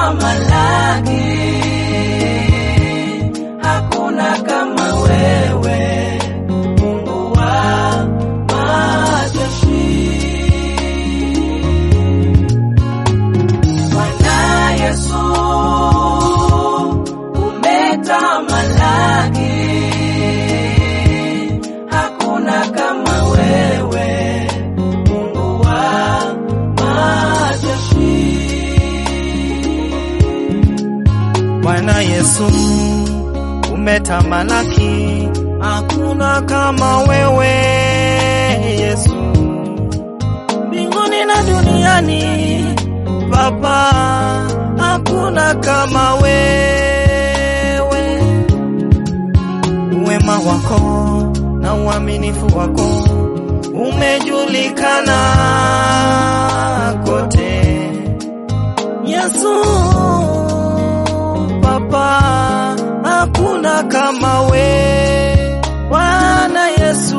umetamalaki, hakuna kama wewe, Mungu wa majeshi. Bwana Yesu umetamalaki, hakuna kama wewe, Mungu wa majeshi. Bwana Yesu umetamalaki, hakuna kama wewe Yesu, mbinguni na duniani Baba, hakuna kama wewe. Wema wako na uaminifu wako umejulikana kote. Yesu Baba, hakuna kama we. Bwana Yesu,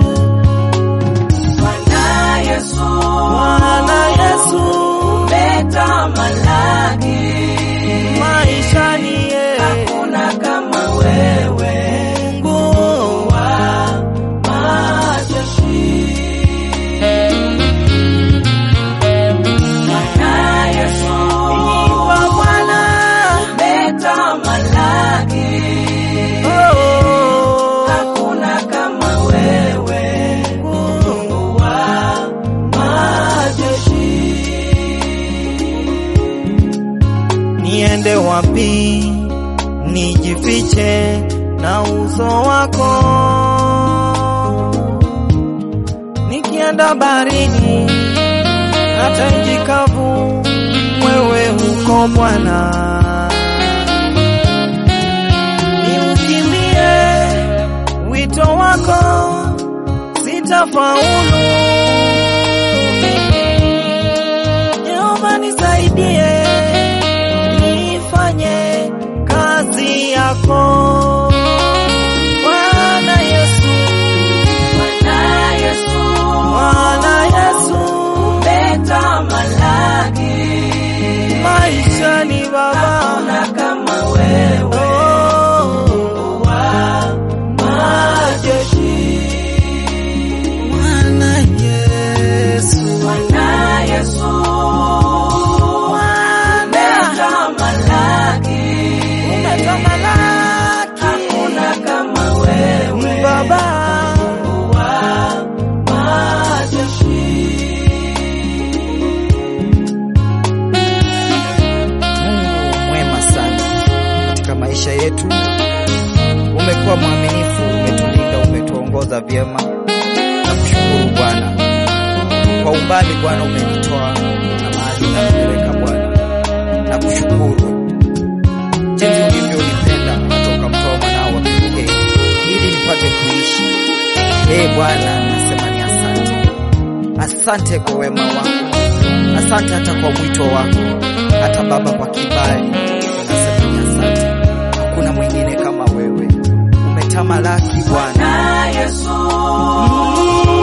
Bwana Yesu Bwana Yesu, umetamalaki, maishani ye hakuna kama wewe, Mungu wa majeshi. Bwana Yesu wa Bwana umetamalaki, oh, hakuna kama wewe, Mungu wa majeshi. niende wapi nijifiche na uso wako? Nikienda barini hata nchi kavu, wewe uko Bwana. Niukimbie wito wako, sitafaulu. Yehova nisaidie nifanye kazi yako Bwana Yesu, Bwana Yesu Bwana Yesu, umetamalaki, maishani Baba, hakuna kama wewe, oh, wa majeshi. Bwana Yesu, Bwana Yesu umetamalaki, umetamalaki hakuna kama wewe, Baba, wa majeshi. Mungu mwema sana katika maisha yetu. Umekuwa mwaminifu, umetulinda, umetuongoza vyema. Nakushukuru Bwana kwa umbali Bwana umenitoa na mahali unanipeleka Bwana. Nakushukuru jinsi ulivyonipenda hata ukamtoa mwanao wa pekee ili nipate kuishi. Ee Bwana, nasema ni asante, asante kwa wema wako, asante hata kwa mwito wako, hata Baba kwa kibali, nasema ni asante. Hakuna mwingine kama wewe, umetamalaki Bwana. Bwana Yesu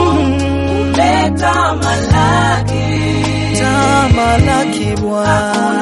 umetamalaki, Tamalaki Bwana.